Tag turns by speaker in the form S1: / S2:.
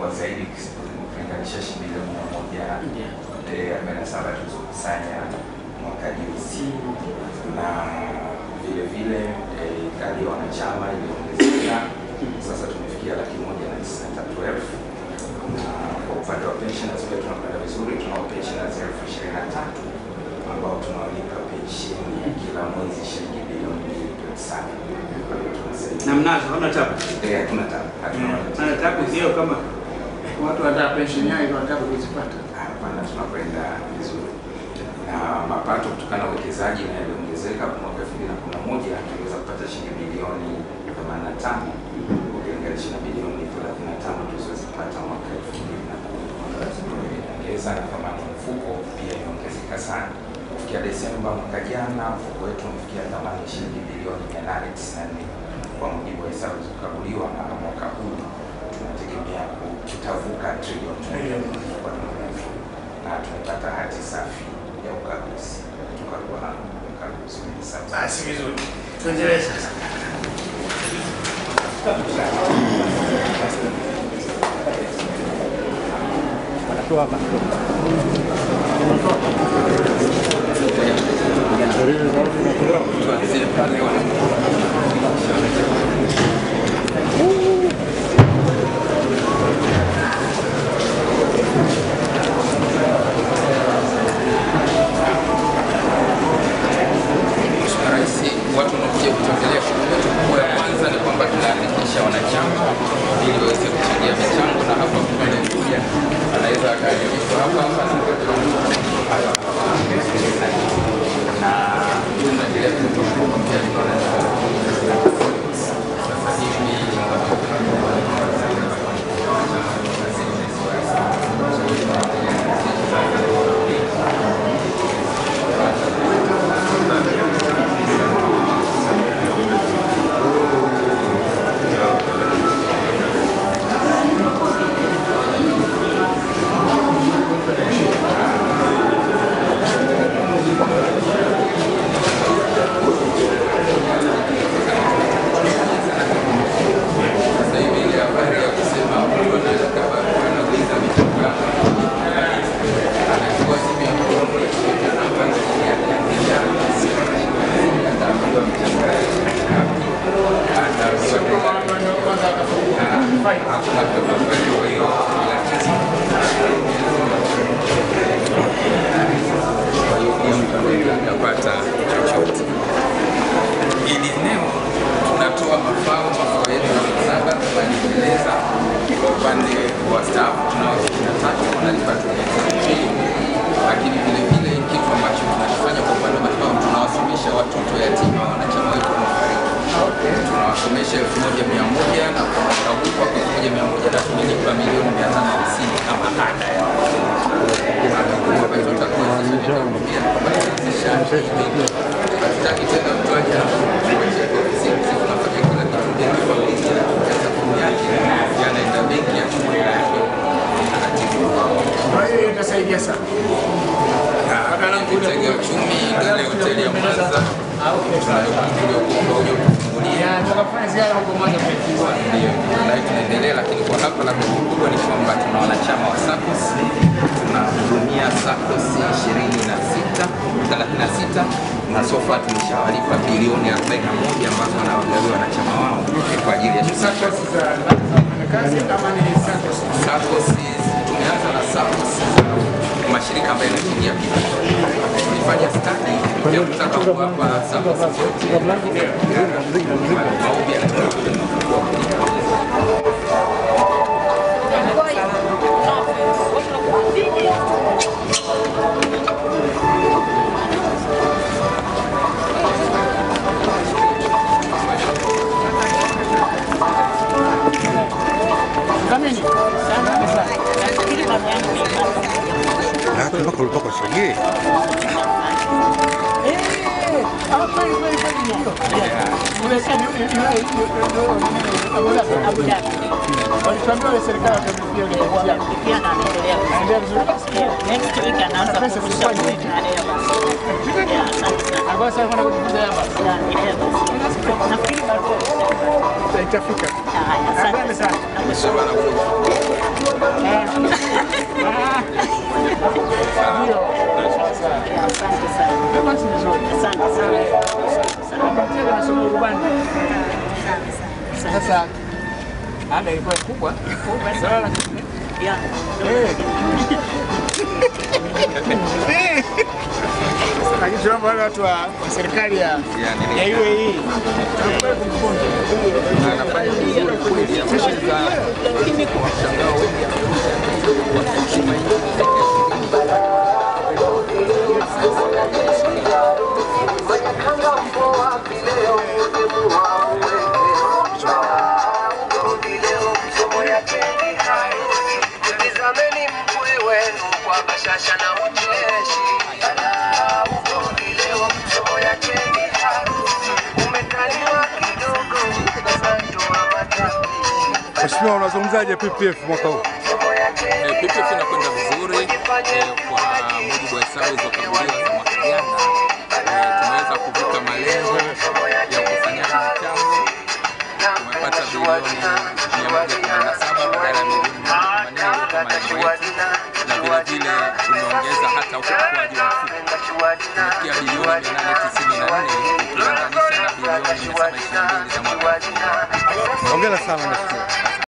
S1: zaidi kulinganisha shilingi bilioni mia moja
S2: Ndio.
S1: arobaini na saba tulizokusanya mwaka juzi, na vile vile eh, idadi ya wanachama iliongezeka, sasa tumefikia laki moja na tisini na tatu elfu na kwa upande wa pensioners pia tunakwenda vizuri, tunao pensioners elfu ishirini na tatu ambao tunawalipa pensheni ya kila mwezi shilingi bilioni mbili pointi saba. Kwa hiyo tunasaidia
S2: Na mnazo hamna tabu.
S1: Eh, hatuna tabu, hatuna matatizo.
S2: Maana tabu sio kama watu wanataka pensheni yao iko wanataka kuzipata.
S1: Hapana, tunakwenda vizuri na mapato kutokana na uwekezaji na yaliongezeka. Mwaka 2011 tuliweza kupata shilingi bilioni 85 ukilinganisha na bilioni 35 tulizozipata mwaka 2010. Imeongeza na thamani ya mfuko pia imeongezeka sana. Kufikia Desemba mwaka jana, mfuko wetu umefikia thamani ya shilingi bilioni 894 kwa mujibu wa hesabu zilizokaguliwa, na mwaka huu tunategemea kutavuka trilioni moja kwa mrefu na tumepata hati safi ya ukaguzi kutoka kwa mkaguzi wa hesabu.
S2: Basi vizuri. Tuendelee sasa.
S1: Tuanzie pale wana Mheshimiwa Rais, watu wanaokuja kutembelea shughuli yetu kubwa ya kwanza ni kwamba tunaandikisha wanachama ili waweze kuchangia michango, na hapa mtu anayekuja anaweza akaandikishwa hapa hapa na na tunaendelea kutoa huduma pia tunaona sasa hivi Sasa hivi ile habari ya kusema mtu anaandika barua anauliza michango yako anachukua simu ya mkono akiweka namba chini ya kuandika ataambiwa michango yake ataambiwa hakuna kutafakari kwa hiyo kwa hiyo pia mtu anaweza akapata chochote hili eneo tunatoa mafao mafao yetu ni saba kama nilivyoeleza kwa upande wa staff tunao ishirini na tatu wanalipa tulipi lakini vile vile kitu ambacho tunakifanya kwa upande wa mafao tunawasomesha watoto yatima wanachama wetu wanaofariki tunawasomesha elfu moja mia moja na kwa mwaka huu kwa elfu moja mia moja na tumelipa milioni mia tano hamsini kama ada ya ambayo tutakuwezesha pia kubadilisha hatutaki tena mtu aje kuacha ofisi sisi tunafanya kila kitu bila familia katika fomu yake yanaenda benki ya chuma yake taratibu
S2: Kwa hiyo itasaidia sana.
S1: kitega uchumi ile hoteli ya Mwanza tuliokuwa kufungulia
S2: Ya, tukafanya ziara huko Mwanza tumefungua.
S1: ndio nayo tunaendelea, lakini kwa hapa labda kikubwa ni kwamba tuna wanachama wa SACCOS, tunahudumia SACCOS 26 36 na sofa tumeshawalipa bilioni 41 ambazo wanawagawia wanachama wao kwa ajili ya shughuli
S2: SACCOS za kazi kama ni SACCOS.
S1: SACCOS tumeanza na SACCOS za mashirika ambayo yanachangia kipato. Tulifanya study ya kutaka kuwapa SACCOS zote maombi yanatoka
S2: Kamini.
S3: Ah, mpaka ulipaka usajili.
S2: Ah, kweli kweli kweli ndio. Umesema yule yule yule Abu Dhabi. Walituambia ile serikali watamlipia ile ya. Anaendelea vizuri basi. Pesa tusifanye hivi. Ambayo sasa wanakwenda kujifunza hapa. Itafika. Asante sana.
S1: Shabana
S2: Ndio.
S4: Asante sana.
S2: Basi vizuri.
S4: Asante sana.
S2: Napatia nasoma urubani. Sasa ada ilikuwa kubwa. Sasa lakini
S4: Ya.
S2: lakini tunaomba wale watu wa wa serikali ya
S1: Yani,
S2: ya UAE tunakubali kumpunja.
S1: anafanya vizuri kweli, ameweza kuwashangaa wengi wakaheshima
S5: Tazameni mkwe wenu kwa bashasha na ucheshi. Ugomvi leo msomo yacheni harusi. Umekaliwa kidogo, sasa ndoa matapi.
S3: Mheshimiwa, unazungumzaje PPF mwaka huu?
S5: Msomo yacheni
S1: Eh, PPF inakwenda vizuri eh, kwa mujibu wa hesabu zilizokaguliwa za mwaka jana. Eh, tumeweza kuvuka malengo ya ukusanyaji michango. Tumepata bilioni 117 badala ya milioni 180 iliyokuwa malengo yetu, na vile vile tumeongeza hata ukuaji wa mfuko kufikia bilioni 894 ukilinganisha na bilioni 722 za mwaka
S3: Hongera sana mheshimiwa.